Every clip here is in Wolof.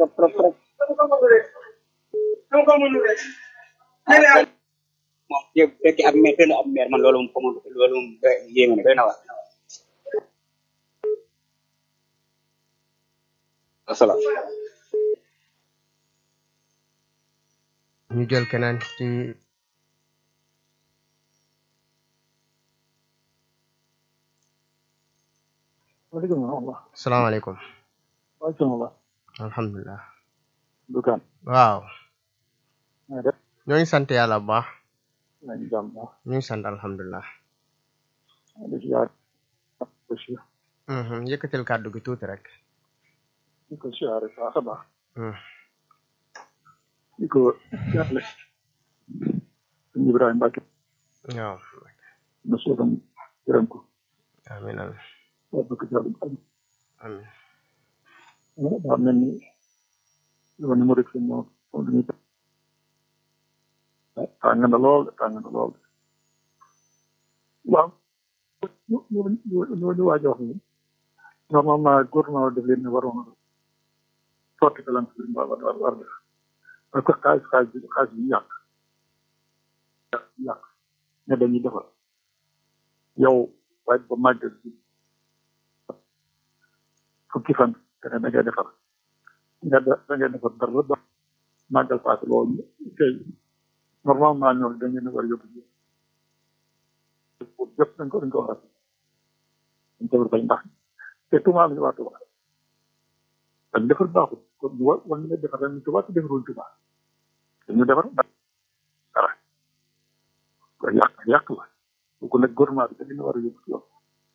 trop trop trop moom yëpp fekk ab maire teel ab maire man loolu moom xamul loolu moom doy yéeme na doy na waar asalaam ñu jël keneen ci waaleykum salaam. salaamaaleykum waaleykum salaam. alhamdulilah Dukaan. waaw na nga def. ñoo ngi sant yàlla bu baax maa ngi jàmm baax. ñu ngi sant alhamdulilah maa ngi siyaar. aussi. Mhm, yëkkatil kàddu gi tuuti rek di ko siyaare baax a baax. Mhm. di ko jàppale. sëñ Ibrahima Mbacke. waaw na soogam gërëm ko. amin amin waa bëgg jàll am. amin daa mel ni yow ni mu rek seen moom moom dañuy tàng na lool tàng na lool. waaw. ñu ñu ñu ñu ñu waaj a wax ni normalement gouvernement def leen ne waroon na sotti ko lan war war war def parce que xaalis xaalis bi xaalis bi yàq yàq ne dañuy defar yow waaj ba màggal bi fukki fan te ne da ngay defar nga da da ngay defar dara ba màggal paase loolu tey normalement ñoom dañ leen a war a yóbbu yëpp dañ ko dañ ko war a dañ ko war a bañ ndax te tuuma la ñu waa tuba dañ defar baaxul kon ñu war war nañu defar dañ tuba te defarul tuba dañu defar dara ko yàq yàq la bu nag gouvernement bi dañu war a yóbbu ci yoon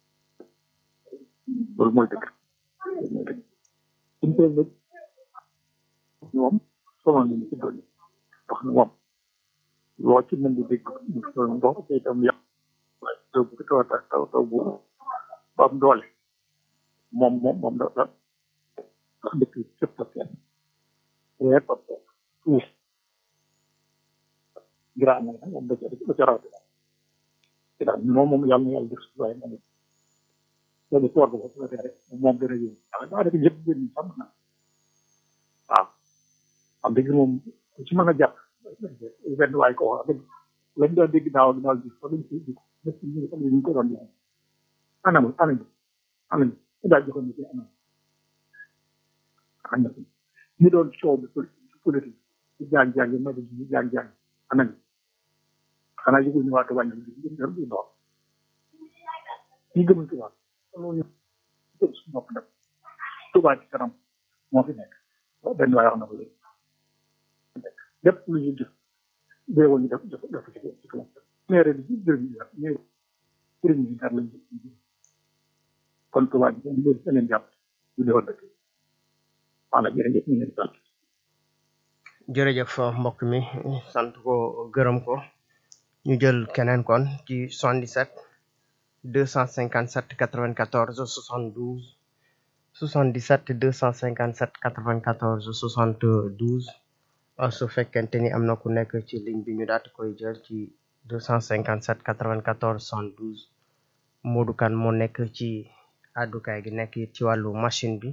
loolu mooy dëgg loolu mooy dëgg suñ koy nag ñoom sonal nañu ci doon wax ne moom loo ci mën di dégg ñu sonal ndox te itam yàq taw bu taw taw taw bu bu am doole moom moom moom da da ndax dëkk bi fépp la kenn weer ba ba suuf gira na moom da ca da ca rawati te daal moom moom yàlla na yàlla def si waaye moom loolu ci war ko la rek moom dana yëngu waaw daa def ñëpp gën ñu xam na waaw am dëgg moom ku ci mën a jàpp benn waay ko wax dëgg lañ doon dégg daaw daaw gis fa lañ ci dégg ñëpp ñu ñu ko doon def anam anam anam daal joxoon ñu ci anam anam ñu doon coow bi politique ci jàng jàng ma di ci jàng jàng anam xanaa yëgul ñu waatu wàññi bi ñu dem di ndox ñi gëmul tubaab loolu ñu gëm suñu bopp nag tubaab ci kanam moo fi nekk benn waay wax na ko léegi lépp lu ñu def béyoon ñu def def def ci ci kanam maire bi dërëm yi mais dërëm yi dara lañ def kon tubaab bi ñu leen leen jàpp ñu defoon dëkk maanaam jërëjëf ñu leen sant jërëjëf mbokk mi sant ko gërëm ko ñu jël keneen kon ci 77 257 94 72 77 257 94 72 uh, su fekkente ni am na ku nekk ci ligne bi ñu daat koy jël ci 257 94 72 Modou Kane moo nekk ci àddukaay gi nekk ci wàllu machine bi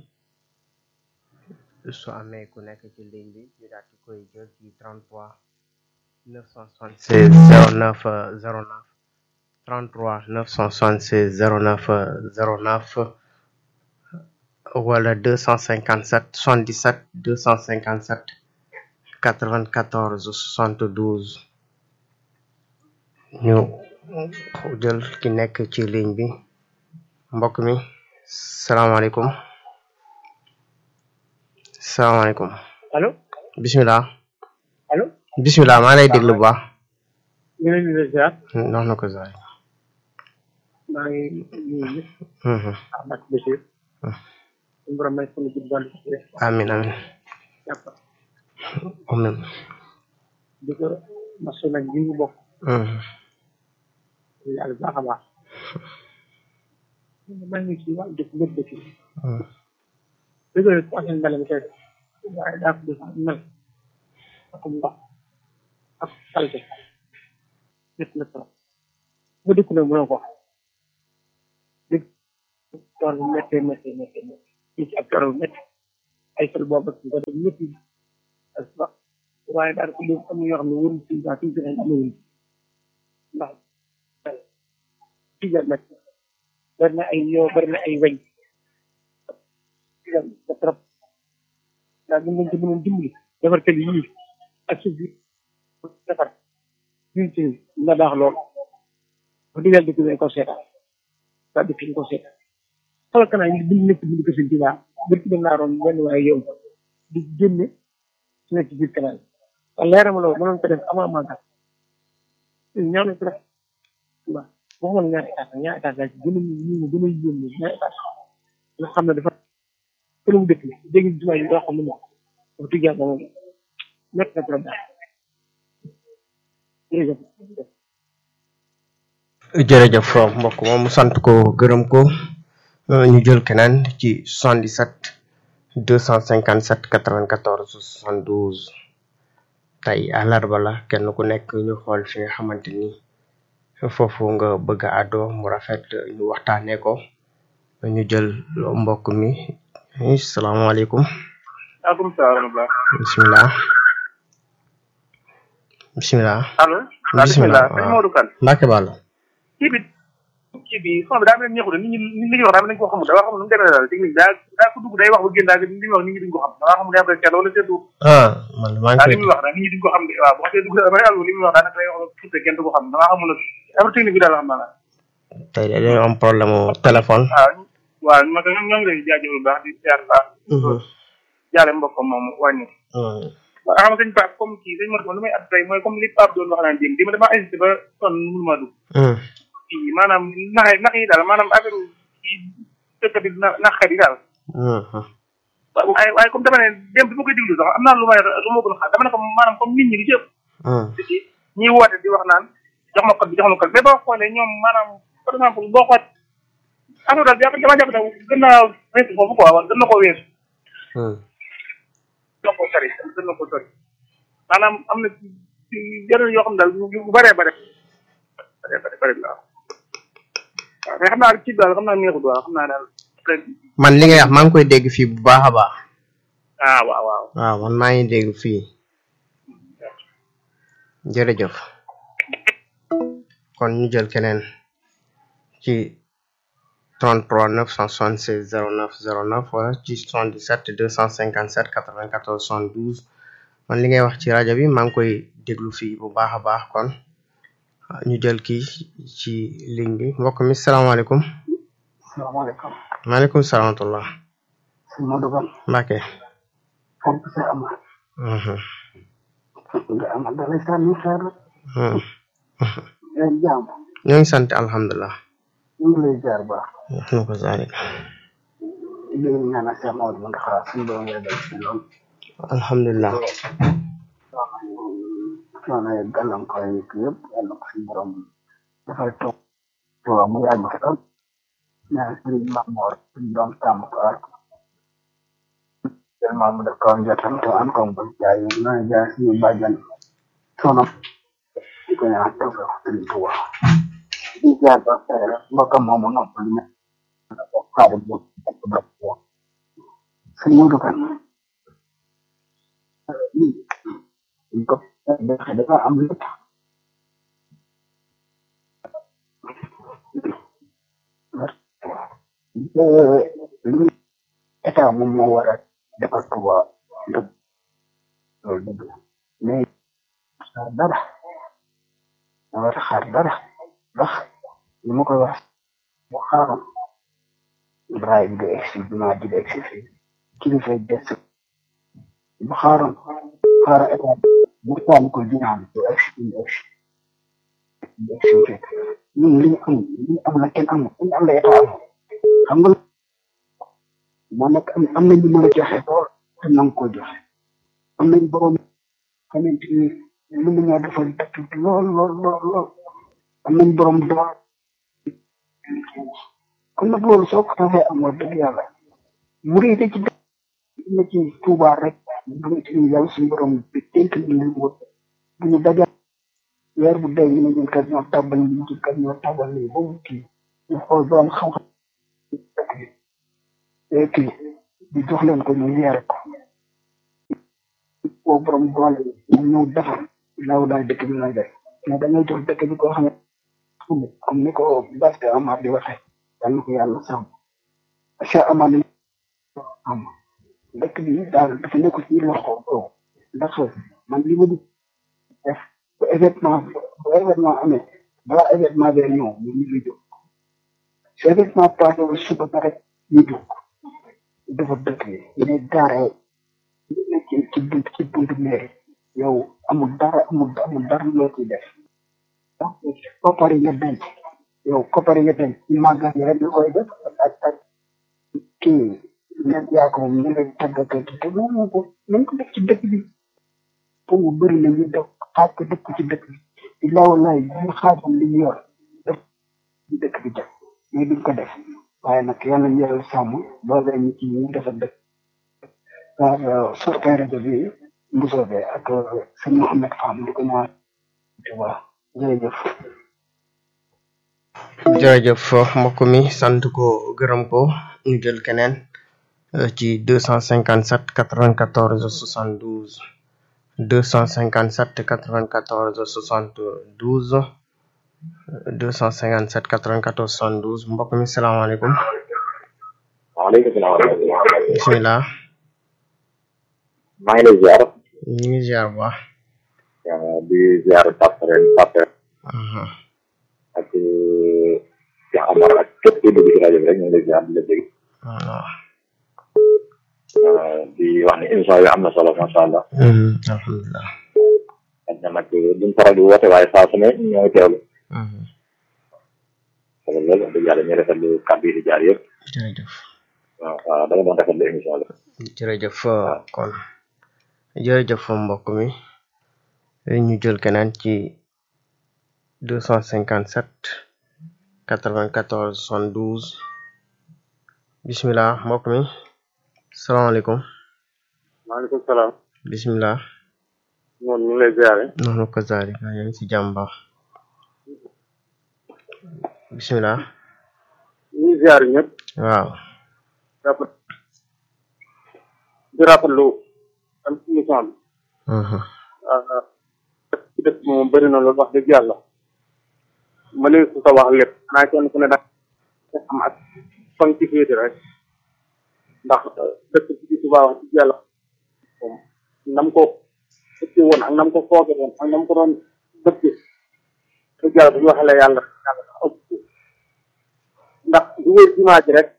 su amee ku nekk ci ligne bi ñu daat koy jël ci 33 976 09 09 33 976 09 09 wala 257 77 257 94 72 ñu jël ki nekk ci ligne bi mbokk mi salaamaaleykum salaamaaleykum allo bismillah allo bismillah maa lay déglu bu baax ñu ngi leen di ziar nox na ko zaay maa ngi nuyu ñëpp Mhm. Ahmed Bachir suñu borom may sunu jub dolli ci amin amin jàpp amin di ko masu nag ji ñu bokk Mhm. yàlla baax a baax maa ngi ci wàllu dëkk lépp dëkk yi Mhm. dëgg la ku amoon mbele mi koy def waaye daa ko def ak mel ak ndox ak salte lépp la trop bu dëkk nag mënoo ko dëkk tool bu méttee méttee méttee méttee fii ci ak tool bu métti ay fël boobu ak nga dem ñëpp ak sax waaye daal ko léegi am na yoo xam ne wërul si waa suñu fexe amewuñ ndax tijal nag bari na ay yoo bari na ay weñ tijal ba trop daal ñu leen ci mënoon dimbali defar kër yii ak suuf bi defar ñun ci na baax lool bu digal dëkk bi ko seetaan waa dëkk bi ko seetaan xoolal kanaa ñu bind nekk bind ko sëñ ci baax bër ci dem naa roon benn waaye yow di génne su nekk ci biir canal waaye leerama loolu mënoon ko def avant màggal ñaaw nañ ko def waaw boo xamoon ñaari état ñaari état laa ci gën a ñu ñu gën a yóbbu ñaari état nga xam ne dafa këru mu dëkk bi dégg jumaa yi doo xam ne moom wax dëgg yàlla moom nekk na trop daal jërëjëf jërëjëf mbokk moom mu sant ko gërëm ko ñu jël keneen ci 77 257 94 72 tey àllarba la kenn ku nekk ñu xool fi nga xamante ni foofu nga bëgg a àddoo mu rafet ñu waxtaanee ko ñu jël mbokk mi salaamaaleykum waaleykum salaam wa bisimilah bisimilah allo bisimilah sëñ Modou Kane Mbacke Balla kii bi kii bi son bi daa mel ni ñeexu de nit ñi nit ñi wax daa mel ni ko xamul daa xamul nu mu demee daal technique daa daa ko dugg day wax ba génn daal li muy wax nit ñi duñ ko xam daa xamul daa koy seetlu wala seetlu ah man maa ngi daa koy li muy wax daal nit ñi duñ ko xam de waaw bu xasee dugg damay àllu li muy wax daanaka day wax ba futte kenn du ko xam damaa xamul nag affaire technique bi daal xam naa la tey de dañoo am problème mu téléphone. waaw waaw ma ko ñoo ngi lay jaajëfal bu baax di siyaar baax jaale mbokkam moom wàññi waaw xam nga sëñ Pape comme kii sëñ Modou lu may at tey mooy comme li Pape doon wax naan jéem dima dama hésité ba sonn mënu maa dugg kii maanaam nax nax yi daal maanaam affaire kii dëkk bi na naxkat yi daal waaw waaye waaye comme dama ne dem bi ma koy déglu sax am naa lu may lu ma gën a xaar dama ne ko maanaam comme nit ñi li ci ëpp ci ñiy woote di wax naan jox ma code bi jox ma code mais boo xoolee ñoom maanaam par exemple boo xoot affaire daal jàpp dama jàpp ne gën naa weesu foofu quoi wala gën na koo weesu gën na koo sori gën na koo sori maanaam am na ci yeneen yoo xam daal yu bëree bëri bëree bëri bëri la waaw mais xam naa ci daal xam naa neexut waaw xam naa daal man li ngay wax maa ngi koy dégg fii bu baax a baax. ah waaw waaw waaw man maa ngi dégg fii jërëjëf kon ñu jël keneen ci 33 976 09 09 wala ci 77 257 94 72 man li ngay wax ci rajo bi maa ngi koy déglu fii bu baax a baax kon ñu jël kii ci ligne bi mbokk mi salaamaaleykum. salaamaaleykum maaleykum salaam wa rahmatulah. sëñ Modou Kane Mbacke. fonk sa amal nga amal da lay sànni xeer leen jaam ñoo ngi sant alhamdulilah. ñu ngi lay jaar baax wax na ko zaalik. di ñaanal Cheikh Maodo mu ndax suñu doom yàggal si lool alhamdulilah. coono yi gàllankoor yi yëpp yàlla ko suñu borom dafay toog waaw mu yàgg fi lool ñaan sëriñ Mamoor suñu doom tàmm ko aar ko tellement mu def ko njottam te am ko mu jaay na jaay suñu bàjjan soonam di ko ñaan toog ko sëriñ Tuuba di jaar ba tey rek mbokkam moomu nopp li ne ko xaadim bu ak bopp ko sëñ Modou Kane lii ko defe dafa am lépp li état moom moo war a defar Tuuba dëgg loolu dëgg la mais xaar dara moo war a xaar dara ndax li ma koy wax bu xaaroon Ibrahima di egsi jumaa ji di egsi fii kilifa yi des bu xaaroon xaaral état bu taal ko jumaa bi du egsi du egsi du egsi fekk ñun li ñu am li ñu am la kenn amul li ñu am la état amul xam nga moo nekk am am nañ lu mën a joxe lool te nangu ko joxe am nañ borom xamante ni mën nañoo defal dëkk bi lool lool lool lool am nañ borom dool kon nag loolu soo ko taxee am wax dëgg yàlla mu rëy ci dëkk na ci Tuuba rek xamante ni yàlla suñu borom bi dénk na leen wër bu ñu dajal weer bu dee ñu ne ñun kat ñoo tabal ñu ci kat ñoo tabal lii ba mu kii ñu xool borom xam-xam dëkk bi kii di jox leen ko ñu yeere ko boo borom doole ñu ñëw defar law daal dëkk bi lay def mais dañoo jox dëkk bi koo xam ne comme ni ko Basse Amar di waxee yal na ko yàlla sàmm Cheikh Amar ni am dëkk bi daal dafa nekk ci loxo boobu ndax man li ma di def bu événement bu événement amee balaa événement bee ñëw ñu ñu ngi jóg su événement passé wu suba ba rek ñu jóg dafa dëkk bi ñu gaare ci ci bunt ci buntu mairie yow amul dara amul amul dara loo ciy def donc koppar yi nga denc yow koppar yi nga denc ci màggal yi rek nga koy def ak ak kii ñett yaa ko moom ñu lay tàgg ak kii te moom ko nañ ko def ci dëkk bi pour mu bëri na ñu def xaaj ko def ko ci dëkk bi di law lay ñu xaajam li ñu yor def ci dëkk bi def mais duñ ko def waaye nag yàlla ñu yàlla sàmm boole ñu ci ñu defar dëkk waaw sorkay rajo bi Mbusoobe ak sëñ Mouhamed Fam di ko ñaan voilà jërëjëf jërëjëf mbokk mi sant ko gërëm ko ñu jël keneen euh, ci 257 94 72 257 94 72 257 94 72 mbokk mi salaamaaleykum waaleykum salaam wa rahmatulah. bisimilah maa ngi lay ziar. ñu ngi ziar bu baax waaw di ziar Pape Ren Pape aha ak Cheikh Amar ak képp kuy dugg ci rajo bi rek ñu ngi lay ziar di la dégg. voilà waaw di wax ne émission bi am na solo macha allah. Mhm, alhamdulilah xëy na nag duñ faral di woote waaye saa su ne ñoo ngi teewlu. Mhm, kon loolu wax dëgg yàlla ñu rafetlu kàddu yi di jaar yëpp. jërëjëf waaw waaw dama doon rafetlu émission bi. jërëjëf euh, kon jërëjëf mbokk mi ñu jël keneen ci 257 94 72 bisimilah mbokk mi salaamaaleykum maaleykum salaam bisimilah moom ñu ngi lay ziare noonu ko zaalika yaa ngi si jàmm baax bisimilah ñu ngi ziare ñëpp waaw rafet di rafetlu am émission bi mhm, ah ci dëkk bi moom bëri na loolu wax dëgg yàlla ma ne su ko wax lépp xanaa kenn ku ne da nga am ak fan ci féete rek ndax dëkk bi ci Tuubaa wax dëgg yàlla moom nam ko ëppee woon ak nam ko fooge woon ak nam ko doon dëkk dëgg yàlla bu ñu waxee la yàlla yàlla sax ëpp ko ndax du wér jumaa ji rek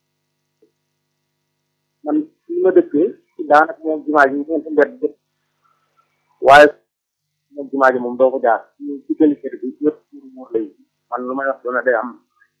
man fi ma dëkkee daanaka moom jumaa ji ñeenti mbedd dëkk waaye moom jumaa ji moom doo ko jaar ñu ci gëli kër bi yëpp pour muur lay man lu may wax doona day am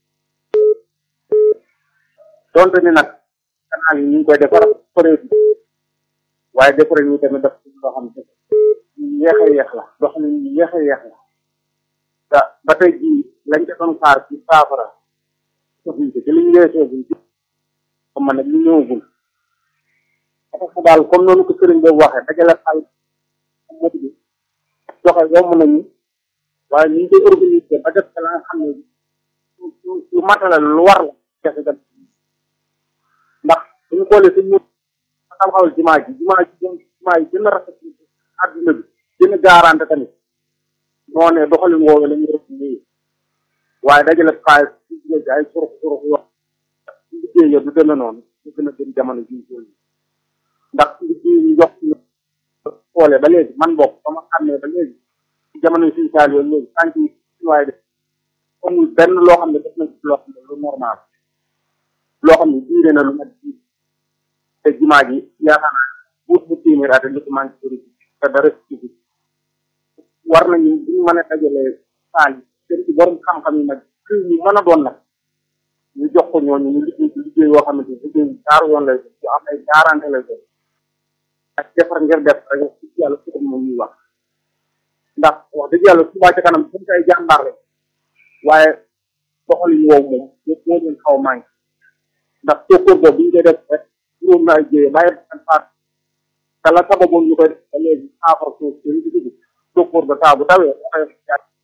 donte ni nag canal yi ñu ngi koy defar forêt bi waaye defare ñu tamit def ci loo xam ne ñu yéex a yéex la loo xam ne ñu yéex a yéex la te ba tey jii lañ ca doon xaar ci saafara soxna si ci li ñu weesoo buñ ci xam nag ñu ñëwagul parce que daal comme noonu ko sëriñ boobu waxee dajale xaal mot bi joxe yomb nañu waaye ñu ngi koy organiser ba def la nga xam ne lu matala lu war la jafe dem ndax suñu xoolee suñ mu taxawal jumaa ji jumaa ji doon jumaa yi gën a rafet ci àdduna bi gën a garanté tamit noo ne doxalin woowu la ñu def nii waaye dajale xaalis ci jigéen ay surux surux yoo liggéey ya du demee noonu ñu gën a gën jamono ji ñu toll ndax liggéey ñu jox ñu xoolee ba léegi man bokk ba ma xàmmee ba léegi ci jamono suñu saal yooyu léegi tànk yi suñu waaye def amul benn loo xam ne def na ci loo xam ne lu normal loo xam ne diire na lu mat diir te jumaa ji yaakaar naa buut bu téeméer at li ko manqué sori te dara ci bi war nañu buñu mën a dajalee saal yi seen ci borom xam-xam yi nag kër ñu mën a doon nag ñu jox ko ñooñu ñu liggéey ci liggéey yoo xamante ni liggéey bu taaru yoon lay doon yu am ay garanté lay doon ak defar ngir def rek wax dëgg yàlla su moom ñuy wax ndax wax dëgg yàlla Touba ca kanam suñu ay jàmbaar la waaye doxalin woowu moom yëpp moo leen xaw a manqué ndax tokkoor boobu bi ñu koy def rek juróom na ay jéye bàyyi ak faat te la sababoon ñu koy def ba léegi saafara suuf seen ci dugg tokkoor ba saa bu tawee waxee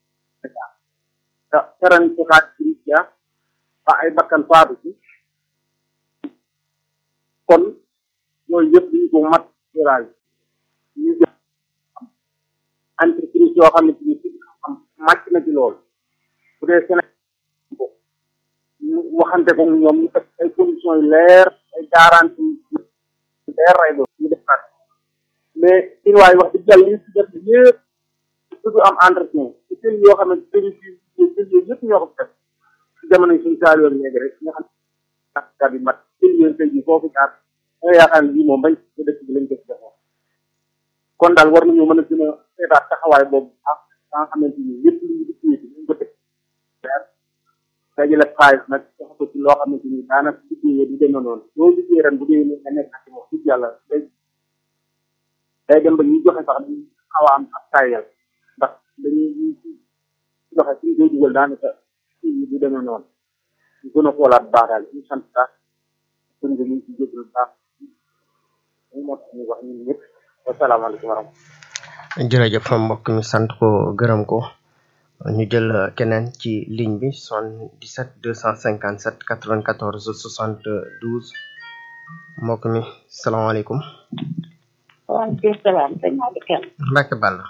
te teran ci xaaj ci ya ba ay bakkan faatu ci kon yooyu yëpp dañu ko mat tirage ñu jël entreprise yoo xam ne ci ci xam màcc na ci loolu bu dee Sénégal ñu waxante ko ñoom ñu teg ay conditions yu leer ay garantie yu leer lay doon ñu def nag mais ci waay wax dëgg yàlla li si def yëpp surtout am entretien ci seen yoo xam ne service yi yooyu yëpp ñoo ko def ci jamono yi suñu saal yoon léegi rek nga xam ne kat yi mat seen yoon tey jii foofu jaar da nga yaakaar ne lii moom bañ ko dëkk bi lañ ko ci defoon kon daal war nañoo mën a gën a seetaat taxawaay boobu ak nga xamante ni lépp lu ñu di ci ñu ko teg dajale xaalis nag jox ko ci loo xamante ni daanaka liggéeyee du demee noonu loo liggéey ren bu dee nga nekk ak wax dëgg yàlla day day dem ba ñuy joxe sax dañuy xaw a am ak tayal ndax dañuy joxe suñ koy dugal daanaka kii du demee noonu ñu gën a xoolaat baax daal ñu sant baax sën nga ñu ci jégal baax ñu moo tax ñu wax ñun ñëpp wasalaamaaleykum wa rahmatulah jërëjëf mbokk mi sant ko gërëm ko ñu jël keneen ci ligne bi 77 257 94 72 mbokk mi salaamaaleykum waaleykum salaam sëñ Malick Kane. Mbacke Balla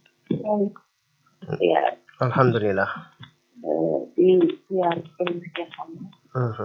yaa alhamdulilah di yaa sëñ bi nga xam ne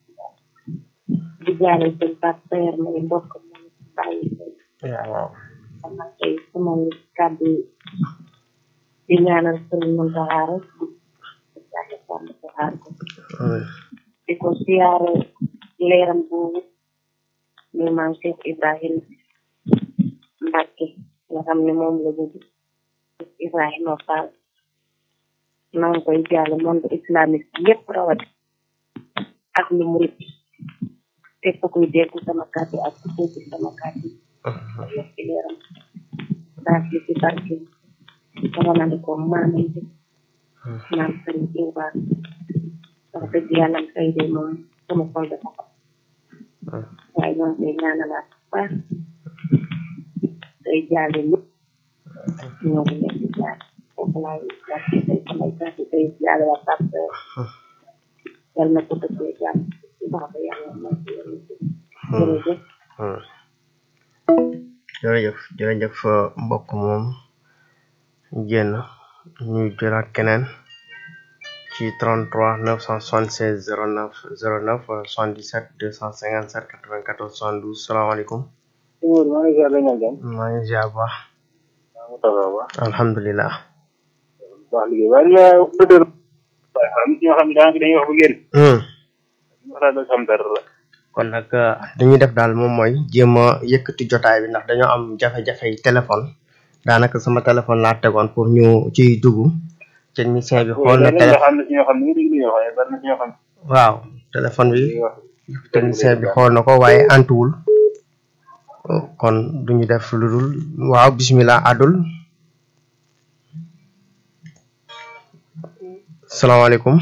di jaare sëñ Pape Seyer may mbokk moom bàyyi sëñ yaa waaw xam naa tey sama kàddu di ñaanal sëriñ Mountakha rek di jaare sàmm ko aar ko di ko siyaare leeram boobu muy maam Cheikh Ibrahima Mbacke nga xam ne moom la jóge Ibrahima Fall maa ngi koy jàll monde islamique yépp rawati ak lu murit képp kuy dégg sama kàddu ak ku dégg sama kàddu yëpp ci leeram daal ci ci barke sama na ko maamay bi maam sëriñ Ibrahima wax dëgg yàlla tey de moom sama xol dafa ko waaye ñoo ngi koy ñaanalaat bu baax tey jaale ñëpp ñoo ngi leen di jaar foofu laay wàcce tey samay kàddu tey jaale waa Pape yal na ko dëggee jàmm ci baax yàlla mooy ci yéen jërëjëf jërëjëf jërëjëf mbokk moom génn ñu jëlaat keneen ci 33 976 09 09 77 257 94 72 salaamaaleykum Umar maa ngi ziar la ñaan jàmm maa ngi ziar bu baax maa ngi taxaw ba alhamdulilah baax liggéey waaye li nga auditeur waaye xam ñoo xam ne daanaka dañuy wax ba génn wax daal xam dara la kon nag li ñuy def daal moom mooy jéem a yëkkati jotaay bi ndax dañoo am jafe-jafe yi téléphone daanaka sama téléphone laa tegoon pour ñu ciy dugg technicien bi xool na téléphone xam ne si ñoo xam ne ñu dégg li ñuy wax waaye bari na si ñoo xam waaw téléphone bi ne wax technicien bi xool na ko waaye antuwul kon duñu def lu dul waaw bismillah adul salaamaaleykum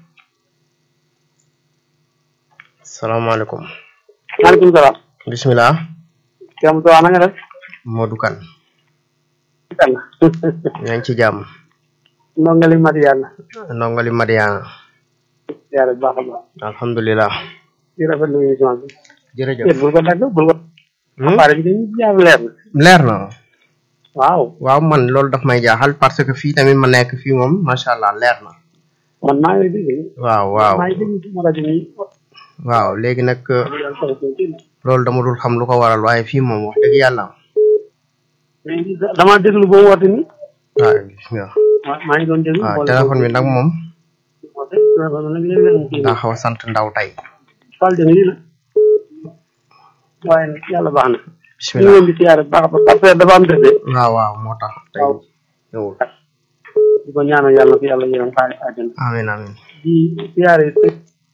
salaamaaleykum maaleykum salaam bismillah Thiam Sow na nga def Modou Kane yàlla yaa ngi ci jàmm ndongali mat yàlla ndongali Madiana yàlla bu baax a baax alhamdulilah di rafetlu émission bi jërëjëf bul ko dagg bul ko Hmm? appareil bi dañuy jaar leer na leer na waaw waaw man loolu daf may jaaxal parce que fii tamit ma nekk fii moom macha allah leer na man maa ngi dégg waaw waaw maa ngi dégg sama rajo bi waaw léegi nag yàlla taw ko ci loolu dama dul xam lu ko waral waaye fii moom wax dëgg yàlla mais dama déglu ba woote ni waaw gis nga maa maa ngi doon déglu waaw boole téléphone bi nag moom woote téléphone nag léeg-léeg mu kii daa xaw a sant ndaw tey fal jëng lii la waaye nag yàlla baax na ñu ngi bismillah leen di siyaare bu baax a baax parce que dafa am dëgg waaw waaw moo tax tey waaw. ñëwul di ko ñaanal yàlla na ko yàlla yërëm xaari àjjana amin amin di siyaare si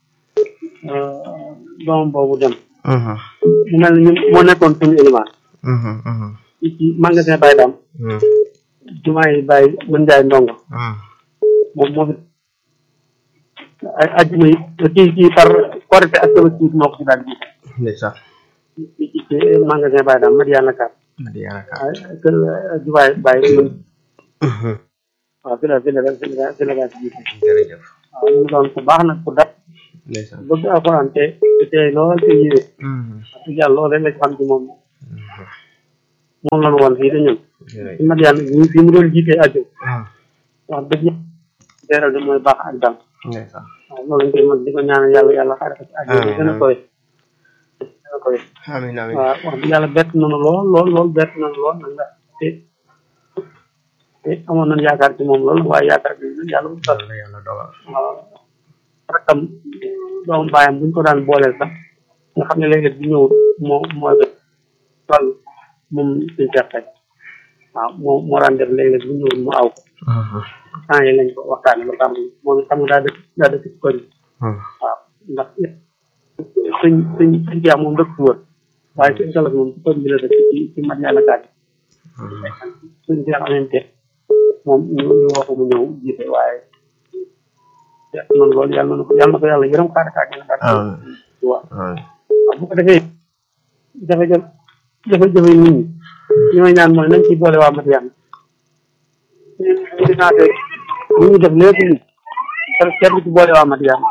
doomam boobu dem mhm mu mel ni ñun moo nekkoon suñu élément mhm mhm ci ci magasin Baye Dam mhm jumaa yi Baye mën jaay ndongo mhm moom moo fi ay ajjuma yi kii kii par korité ak tabaski moo ko ci daal di ndeysaan ci ci ci magasin Baye Dam Madiana Kar Madiana Ka ay kër jumaay Baye mën mhm waaw fi la fi la fi la fi la fi la jërëjëf waaw ñu doon ku baax nag ku dat ndeysaan bëgg alxuraan te te tey lool te yiwee wax dëgg yàlla loolu rek la ci xam ci moom moom la ñu woon fii de ñun ci mat yàlla ñu fi mu doon jiitee aju wax dëgg yàlla teeral de mooy baax ak dal ndeysaan waaw loolu lañ koy mën di ko ñaanal yàlla yàlla xaare ko ci aju bi gën a koy gën a koy amiin amiin waaw wax dëgg yàlla bett nañu lool lool lool bett nañu lool nag ndax te te amoon nañu yaakaar ci moom lool waaye yaakaar bi nag yàlla bu tax la yàlla dogal waaw rakam doomu baayam buñ ko daan booleel sax nga xam ne léeg-léeg bu ñëw moo moo def wàll moom suñ seqee waaw moo moo daan def léeg-léeg bu ñëwul mu aw ko temps yi lañ ko waxtaane ba xam moom it xam nga daa dëkk daa dëkk ci koñ waaw ndax suñ suñ suñ jeex moom dëkk fi woon waaye suñ galas moom ci koñ bi la dëkk ci ci mat yàlla kaat suñ jeex amante moom ñu ñu woo ko mu ñëw jiite waaye noonu loolu yàlla na ko yàlla na ko yàlla yërëm xaar kaa gën a baax waaw waaw bu ko defee jafe-jafe jafe-jafe nit ñi li may ñaan mooy nañ ci boole waa Madiane ñu di naate li ñu def lépp ni parce que kenn ci boole waa Madiane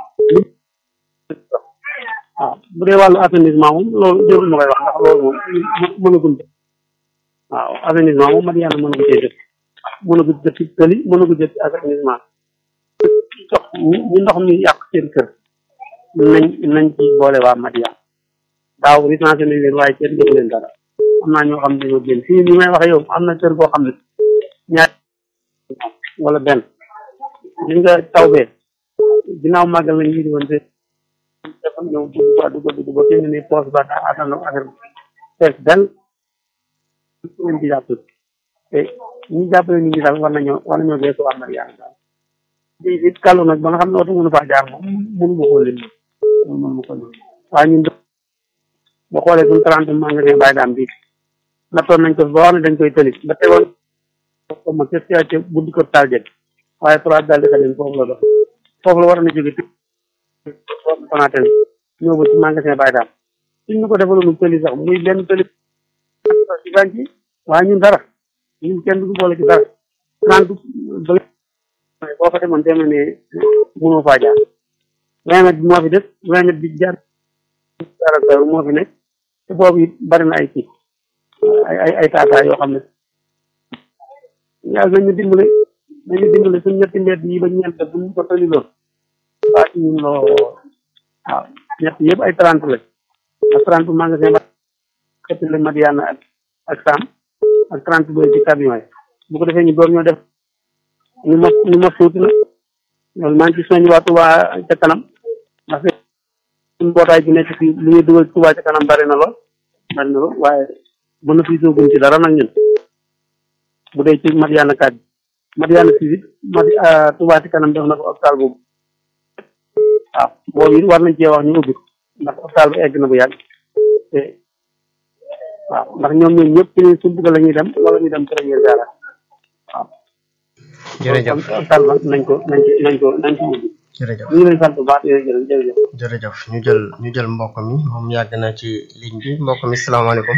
waaw bu dee wàllu assainissement moom loolu jërul ma koy wax ndax loolu moom mënagul waaw assainissement moom Madiane mënagu cee def mënagu jot ci tëli mënagu jot ci assainissement ndox ñu ndox mi yàq seen kër nañ nañ ci boole waa Madiane daaw recensé nañ leen waaye kenn def leen dara am naa ñoo xam ne dañoo génn fii ni may waxe yow am na kër goo xam ne ñaar wala benn li nga taw bee ginnaaw màggal lañ ñu di woon te dafa ñëw dugg ba dugg dugg ba fi ne nii poos ba daa attan affaire bi fees benn leen ci jàpp te ñi jàppale nit ñi daal war nañoo war nañoo geesu waa Madiane daal di it kàllu nag ba nga xam ne oto mënu faa jaar moom mënu ma koo lim mënu ma ko lim waaye ñun boo xoolee suñu trente magasin bàyyi daam bi nattoon nañ ko ba wax ne dañ koy tëli ba tegoon ko ma ca ca buddi ko taal jëg waaye trois daal di xadim foofu la dox foofu la war na jóge foofu Sonatel ñëw ba ci magasin bàyyi daam suñ ñu ko defaloon tëli sax muy benn tëli ci bànc waaye ñun dara ñun kenn du boole ci dara trente boo fa demoon demee ne mënoo faa jaar vingt mètres bi moo fi def vingt mètres bi jaar jaar moo fi nekk te boobu it bari na ay kii ay ay ay taataa yoo xam ne yàlla nañu dimbale nañu dimbale suñ ñetti mbedd yi ba ñeent bu ñu ko tëli loon waa ci ñun loo waaw ñett yëpp ay trente la ak trente magasin ba xettale Madiane ak ak Sam ak trente deux ci camion yi bu ko defee ñu door ñoo def ñu mos ñu mos tuuti na loolu maa ngi ci soññ waa Touba ca kanam ndax suñu mbootaay bi nekk fii lu ñuy dugal Touba ca kanam bari na lool bari na lool waaye mën na fi sooguñ ci dara nag ñun bu dee ci Madiane kat Madiane si it Madi Touba ca kanam def na ko hôpital boobu waaw boobu it war nañ cee wax ñu ubbi ko ndax hôpital bi egg na bu yàgg te waaw ndax ñoom ñoom ñëpp ci suñu bugg la ñuy dem wala ñu dem première garage waaw jërëjëf hôpital ba nañ ko nañ ko nañ ko nañ ko ubbi jërëjëf ñu ngi leen sant bu baax jërëjëf jërëjëf jërëjëf ñu jël ñu jël mbokk mi moom yàgg na ci ligne bi mbokk mi salaamaaleykum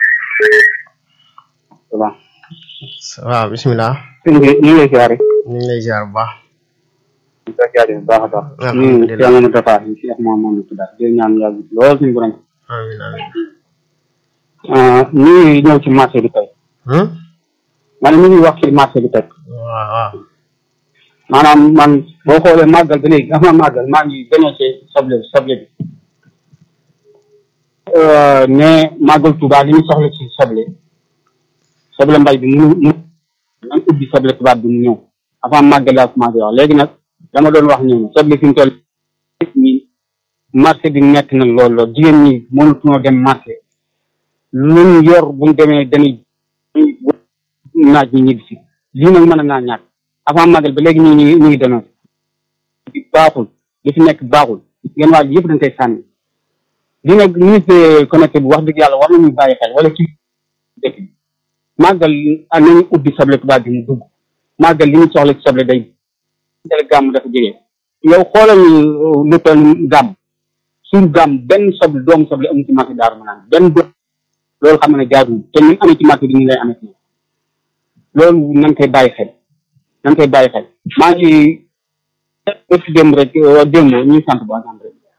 waaw waaw bisimilah ñu ngi ñu ngi lay siyaare ñu ngi lay ziar bu baax ñu ngi lay siyaare bu baax a baax ñu alhamdulilah Cheikh Mamadou Dafa ñu Cheikh Mamadou Dafa di ñaan yàlla lool suñu borom amiin amiin ñu ngi ñëw ci marché bi tey Hmm? man ñu ngi wax ci marché bi tey waaw waaw maanaam man boo xoolee màggal ba léegi avant màggal maa ngi dénoncé soble soble bi ne màggal Touba li ñu soxla ci soble soble mbay bi mu mu nan ubbi soble tubaab bi mu ñëw avant màggal laa commencé wax léegi nag dama doon wax ñëw na soble fi mu toll nii marché bi nekk na lool lool jigéen ñi mënatuñoo dem marché luñ yor buñ demee dañuy naaj ñi ñibbi si lii nag mën naa ñàkk avant màggal ba léegi ñu ngi ñu ngi dénoncé bi baaxul li fi nekk baaxul ngeen waaj yëpp dañ koy sànni li nag ministre connecté bi wax dëgg yàlla war nañu bàyyi xel wala ci dëkk bi màggal ah nañu ubbi soble tubaab bi mu dugg màggal li ñu soxla ci soble day dale gàmm dafa jege yow xoolal lu toll gàmm suñ gàmm benn soble doomu soble amu ci marché daaru manaan benn doom loolu xam ne jaaduwul te ñun amee ci marché bi ñu lay amee ci loolu nañ koy bàyyi xel nañ koy bàyyi xel maa ngi ëpp démb rek démb ñu sant bu baax rek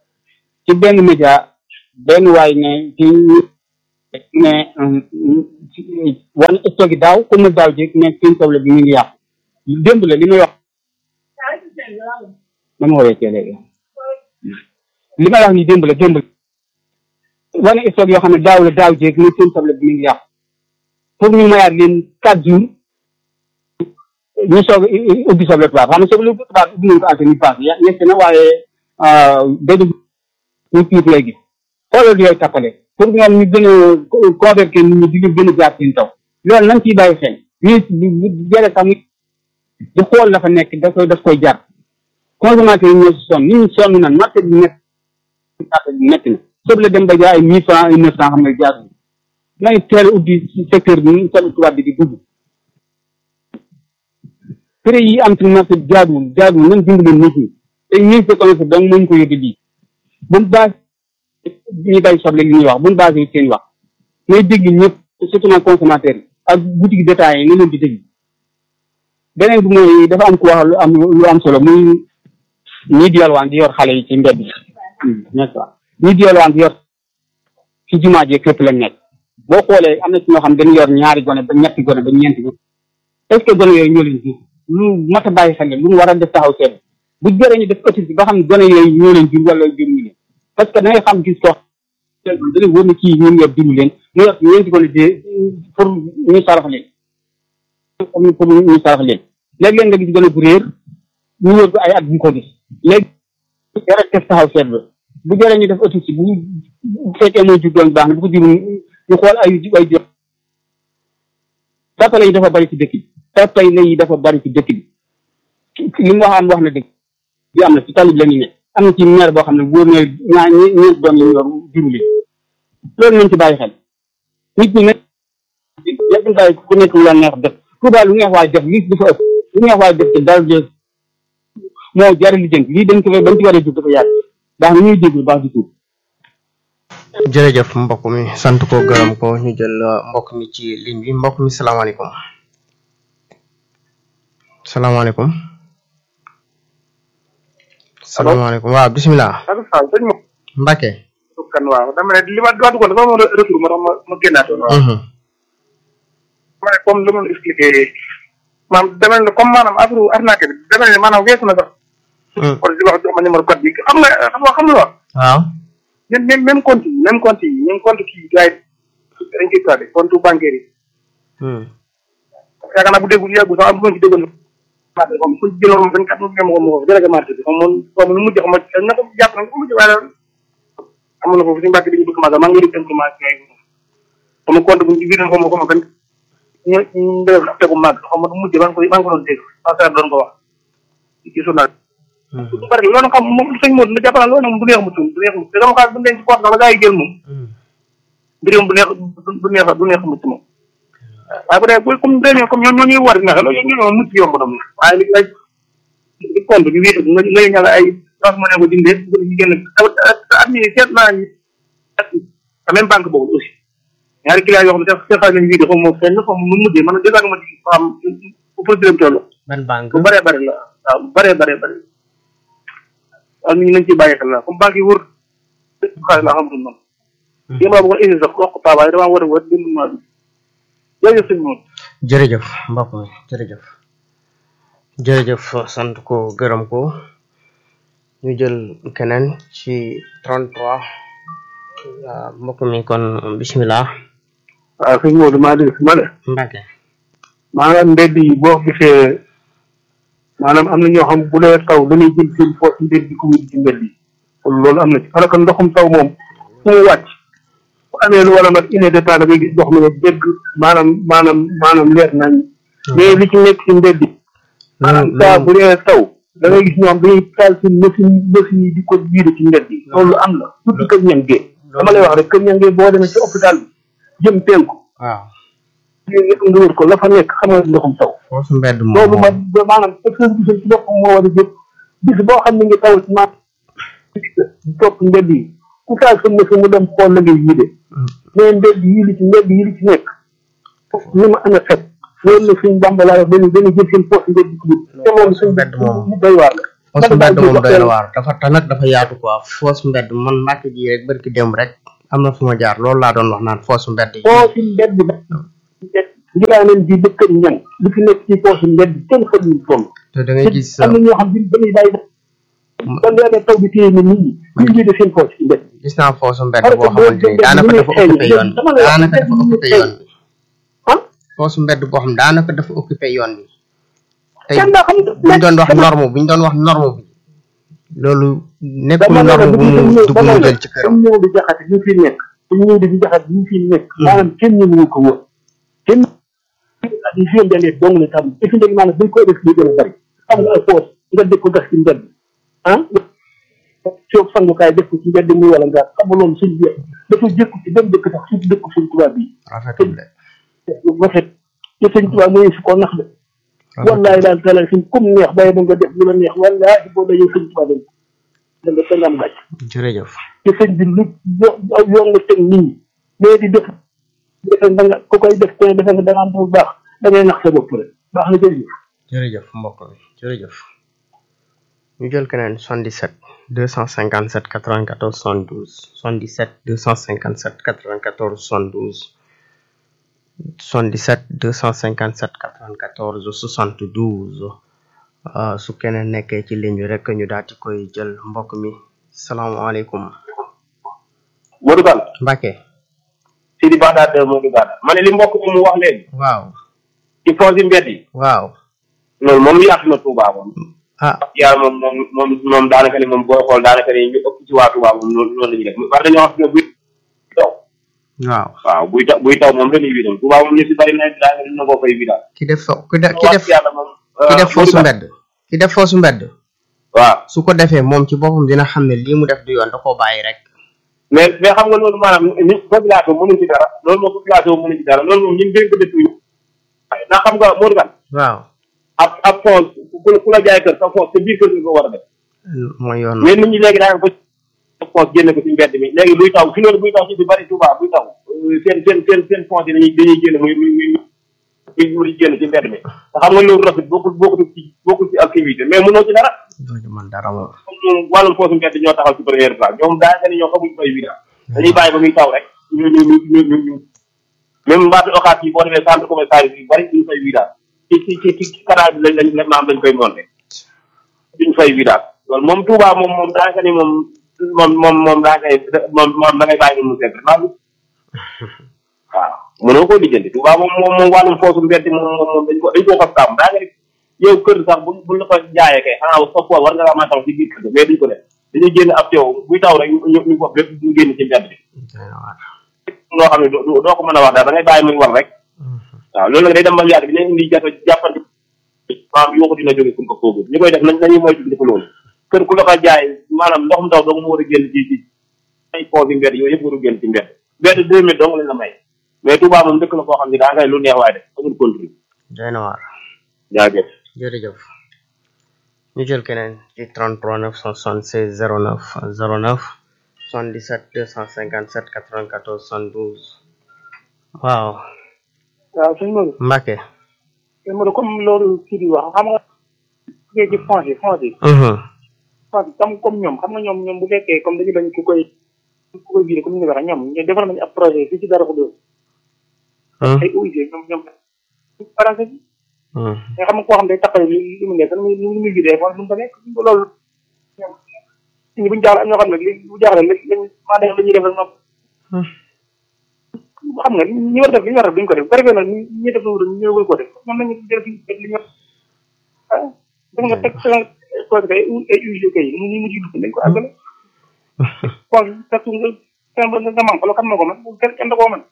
ci benn média benn waay ne ci ne wane stock yi daaw comme daaw jéeg ne seen soble bi mu ngi yàqu démb la li may wax dama woowee cee léegi li may wax ni démb la démb la wane stock yoo xam ne daaw la daaw jéeg ne seen soble bi mu ngi yàqu pour ñu mayaat leen quatre jours ñu soog a ubbi soble tubaab xam nga soble tubaab ubbi nañ ko ante ni pass yegg na waaye day dugg ñu tuut lay gis xoolal yooyu tappale pour ñoom ñu gën a convaincre nit ñi di leen gën a jaar seen taw loolu nañ ciy bàyyi xel ñu jële sax di xool la fa nekk da koy daf koy jar consommateur yi ñoo si sonn nit ñi sonn nan marché bi nekk marché bi nekk na soble dem ba jaay ay mille francs ay neuf francs xam ne jaarul nañ teel a ubbi secteur bi soble tubaab bi di dugg prix yi am ci marché bi jaaduwul jaaduwul nañ dimbali nit ñi te ministre de commerce donc moo ñu ko yóbbu lii bu mu base ñuy bay soble li ñuy wax bu mu base seen wax may dégg ñëpp surtout nag consommateur yi ak boutique détail yi ne leen di dégg beneen bi mooy dafa am ku wax lu am lu am solo muy ñii di yalwaan di yor xale yi ci mbedd n'est-ce pas ñii di yalwaan di yor ci jumaa ji képp lañ nekk boo xoolee am na ci ñoo xam dañu yor ñaari gone ba ñetti gone ba ñeenti gone est-ce que gone yooyu ñoo leen jur lu mat a bàyyi xel lu mu war a def taxaw seen bu jëree ñu def étude bi ba xam ne gone yooyu ñoo leen jur wala jur ñu leen parce que da ngay xam gis ko da lay wóor ne kii ñun yor juru leen mu yor ñeenti gone de pour ñu sarax leen pour ñu sarax leen léeg-léeg nga gis gone bu réer ñu wër ko ay at bu ko gis léegi yara def taxaw seet ba bu jëree ñu def étude bu bu fekkee mooy jur doon baax na bu ko jur ñu xool ay ay jur tapale yi dafa bari ci dëkk bi tapale yi dafa bari ci dëkk bi li mu wax am wax na dëgg bi am na ci tali bi la ñu ne am na ci maire boo xam ne wóor na ñaa ñeent doom yi yor juru leen loolu nañ ci bàyyi xel nit ñi nag yëpp bàyyi ku nekk lu la neex def Touba lu neex waay def lii dafa ëpp lu neex waay def te dara de moo jari li jënk lii dañ ko bañ ci war a jug dafa yàgg baax na ñuy déglu baax di tuub jërëjëf mbokk mi sant ko gërëm ko ñu jël mbokk mi ci ligne bi mbokk mi salaamaaleykum salaamaaleykum salaamaaleykum waaw bisimilah. allo Sall sëñ Mo. Mbacke. kan waaw dama ne li ma doon duggoon dafa amoon retour ma tax ma ma génnaatoon. waaw. ma ne comme li ma expliqué maanaam dama ne comme maanaam affaire arnaque bi dama ne maanaam weesu na sax. kon di wax jox ma numéro code bi xam nga xam nga xam nga wax. waaw. même même même compte yi même compte yi même compte kii gars yi dañ koy traité compte bancaire yi. yaakaar naa bu déglu yàggu sax am bu ma ci déggoon marché bi comme ku jëloon moom vingt quatre mille ma ko ma ko délégué marché bi comme moom comme lu mujj xam na ko jàpp na ko mujj waaye daal amoon na foofu suñu mbàkk bi ñu bëgg magal maa ngi leen di information yi comme compte bu ñu ci biir xaw ma ko ma benn ñu ñu def tegu màgg xaw ma mujj maa ngi ko maa ngi ko doon dégg passer doon ko wax ci journal du bari loolu xam moom sëñ Modou na jàpp naa loolu nag du neex mu tuum du neex mu te dama xaar bu denc poot la gaa yi jël moom mbirum bu neex du neex du neex mu moom waaye bu dee bu comme demee comme ñoo ñoo ñuy war nexe loolu ñoo mucc yomb na moom waaye li ay di compte bi wéetu nga nga ñala ay transfert ko dindee bu ñu génn at mi seet naa ñu te même banque boobu aussi ñaari client yoo xam ne seen xaalis lañu wiide xaw ma feeñ xaw ma nu mujjee man dèjà ma ci xam fu procédure bi toll ban banque bu bëree bëri la waaw bu bëree bëree bëri waaw nit ñi nañ ciy bàyyi xel la comme banque yi wër xaalis la xamatul man yéen laa bëggoon indi sax wax ko paa waaye damaa war a wër dimbali maa bi jërëjëf sëñ Maodo jërëjëf mbokk mi jërëjëf jërëjëf sant ko gërëm ko ñu jël keneen ci 33 waaw mbokk mi kon bisimilah. waaw sëñ Maodo maa dégg ma ne Mbacke. maanaam mbedd yi boo gisee maanaam am na ñoo xam bu dee taw dañuy jël seen poos mbedd di ko wut ci mbedd yi kon loolu am na ci parce que ndoxum taw moom fu mu wàcc bu amee lu war a mat une heure de temps da ngay gis ndox mi ne dégg maanaam maanaam maanaam leer nañ mais li ci nekk ci mbedd yi maanaam saa bu dee taw da ngay gis ñoo xam dañuy taal seen machine machine yi di ko jiide ci mbedd yi loolu am na surtout kër ñangee dama lay wax rek kër ñangee boo demee ci hôpital bi jëm penku waaw yooyu yëpp nga wër ko la fa nekk xam nga ndoxum taw foofu mbedd moom loolu ma maanaam secteur bi ci boppam moo war a jóg bis boo xam ne ngi taw ci ma topp mbedd yi ku taal sa machine mu dem xool la ngay yide mais mbedd yi li ci mbedd yi li ci nekk li ma ana fet loolu la suñ bamba laa wax dañu dañu jël seen poste mbedd ci te loolu suñ mbedd moom ñu doy waar la foos mbedd moom doy na waar dafa tax nag dafa yaatu quoi foos mbedd man mbàkk ji rek barki démb rek am na fu ma jaar loolu laa doon wax naan foos mbedd yi foofu mbedd ba ngiraaneen bi dëkk ñan li fi nekk ci foofu mbedd kenn xamul toll te da ngay gis am na ñoo xam ne dañuy bàyyi ba leer taw bi téye ni nit ñi ñu ngi seen foos ci mbedd gis naa foosu mbedd boo xamante ni daanaka dafa occupé yoon bi daanaka dafa occupé yoon bi foosu mbedd boo xam daanaka dafa occupé yoon bi tey buñ doon wax norme buñ doon wax norme bi loolu nekkul norme bu mu du bu mu jël ci këram ñëw di jaxate ñu fi nekk ñu ñëw di jaxate ñu fi nekk maanaam kenn ñu ko wër kenn di fi ndalee dong la tam fi ndeg maanaam dañ koy def li gën a bari xam nga ay foos nga def ko gas ci mbedd ah soo sangukaay def ko ci mbedd muy wala nga xam nga loolu suñ bi dafa jëkku ci dem dëkk sax surtout dëkk suñ tubaab bi rafetul de rafet te suñ tubaab mooy fi ko nax de wallahi daal tala suñ comme neex bàyyi ba nga def lu la neex wallahi boo dajee suñ tubaab dañ da nga da nga am gàcc jërëjëf te sëñ bi lu yoon nga teg nit ñi mais di def defe da nga ku koy def te defe nga da nga am bu baax da ngay nax sa bopp rek baax na jërëjëf jërëjëf mbokk mi jërëjëf ñu jël keneen 77 257 94 72 77 257 94 72 77 257 94 72 uh, su keneen nekkee ci ligne bi rek ñu daal di koy jël mbokk mi salaamaaleykum Modou Kane Mbacke Sidi Bagdad Modou Kane ma ne li mbokk mi mu wax léegi waaw ci foosi mbedd yi waaw loolu moom yaatu na Touba moom ah yàlla moom moom moom moom daanaka ni moom booy xool daanaka ni ñu ëpp ci waa Touba moom loolu loolu la ñuy def war dañoo xam ne buy taw waaw waaw buy taw buy taw moom dañuy widal Touba moom ñu si bari na daanaka dina ko fay widal ki def fo ki def ki def yàlla moom ki def foosu mbedd ki def foosu mbedd waaw su ko defee moom ci boppam dina xam ne lii mu def du yoon da koo bàyyi rek mais mais xam nga loolu maanaam ni population mënuñ ci dara loolu moom population mënuñ ci dara loolu moom ñun dénk dëkk yi ndax xam nga Modou Kane waaw ab ab foos ku la ku la jaay kër sa foos sa biir kër nga ko war a def mooy yoon mais nit ñi léegi daanaka ko foos génne ko ci mbedd mi léegi buy taw fi loolu buy taw ci si bari Touba buy taw seen seen seen seen foos yi dañuy dañuy génn muy muy muy muy muy génn ci mbedd mi te xam nga loolu rafet bokkul bokkul ci bokkul ci activité mais mënoo ci dara dooñu man dara moom moom wàllum foosu mbedd ñoo taxaw ci première place ñoom daanaka ni ñoo xamuñ fay wida dañuy bàyyi ba muy taw rek ñu ñu ñu ñu ñu ñu même mbaatu oxaat yi boo demee centre commercial yi bari duñ fay wida ci ci ci ci canal bi lañ lañ maam lañ koy monté duñ fay wida loolu moom Touba moom moom daanaka ni moom moom moom moom daanaka moom moom da ngay bàyyi mu seet maa ngi waaw mënoo koo lijjanti Touba moom moom moom wàllum foosu mbedd moom moom moom dañ ko dañ koo fas tàmm daanaka ni yow kër sax bu bu la ko jaayee kay xanaa sa pool war nga la mën a taw ci biir kër mais duñ ko def dañuy génn ab teew buy taw rek ñu ñu bopp lépp ñu génn ci mbedd bi loo xam ne doo doo ko mën a wax daal da ngay bàyyi muy war rek waaw loolu nag day dem ba yàgg dina indi jafe jàppante maanaam yoo ko dina jóge fu ko foogu ñu koy def nañ nañu mooy di ko loolu kër ku la ko jaay maanaam ndoxum taw dong mu war a génn ci ci ay poos yi mbedd yooyu yëpp war a génn ci mbedd mbedd deux mille dong lañ la may mais Touba moom dëkk la koo xam ne daa ngay lu neex waaye def amul contrôle doy na waar jaajëf jërëjëf ñu jël keneen ci 33 976 09 09 77 257 94 72 waaw waaw sëñ Modou Mbacke sëñ Modou comme loolu kii di wax xam nga jugee ci fonds yi fonds yi fonds yi comme comme ñoom xam nga ñoom ñoom bu fekkee comme dañu bañ ku koy ku koy viré comme ni nga waxee ñoom ñu defal nañu ab projet fii ci dara ko dóor ay OIG ñoom ñoom arrangé bi mais xam nga koo xam day tappale li li mu nekk lu muy lu muy vidé wala lu mu ko nekk loolu ñoom nit ñi buñu jaaxle am ñoo xam ne li bu jaaxle lañ lañ maa def la ñuy defal nopp xam nga ñi war a def li ñu war a def duñ ko def bu ko defee nag ñi def lu ñu ñëwul ko def ñoom nañu def li ñu ah def nga teg sa cause kay ay UG kay ñu ñu mujj dugg dañ ko àggale kon fekk nga nga man ko kan na ko man kenn kenn da koo man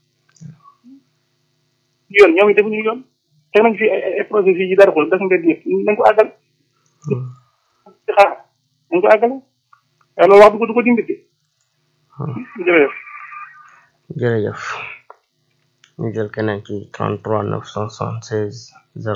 yoon ñoom it defuñu yoon teg nañ fi ay projet fii yi dara ko def nga yëpp nañ ko àggal ci xaar nañ ko àggale waaye loolu wax du ko du ko dimbali jërëjëf jërëjëf ñu jël keneen ci 33 976